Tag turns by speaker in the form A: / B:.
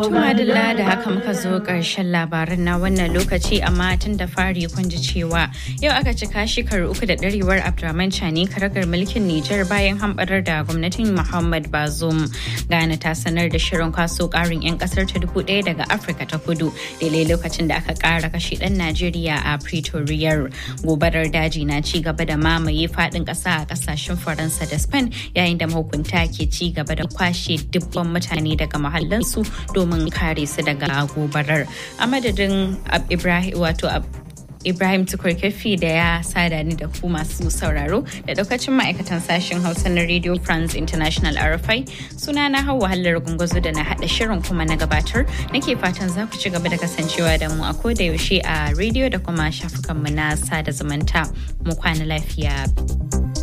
A: Tumadilla da haka muka zo ƙarshen labaran na wannan lokaci amma tun da fari kun ji cewa yau aka cika shekaru uku da ɗarewar Abdurrahman Chani karagar mulkin Nijar bayan hamɓarar da gwamnatin Muhammad Bazoum. Ghana ta sanar da shirin kwaso ƙarin 'yan ƙasar ta dubu ɗaya daga Afirka ta kudu daidai lokacin da aka ƙara kashe ɗan Najeriya a Pretoria. Gobarar daji na ci gaba da mamaye faɗin ƙasa a ƙasashen Faransa da Spain yayin da mahukunta ke ci gaba da kwashe dubban mutane daga mahallansu domin kare su daga gobarar a madadin ibrahim wato Ibrahim Tukurkefi da ya sada ni da ku masu sauraro da daukacin ma'aikatan sashen Hausa na Radio France International RFI suna na hau wahalar gungazo da na haɗa shirin kuma na gabatar nake fatan za ku ci gaba da kasancewa da mu a koda yaushe a radio da kuma shafukanmu na sada zumunta mu kwana lafiya.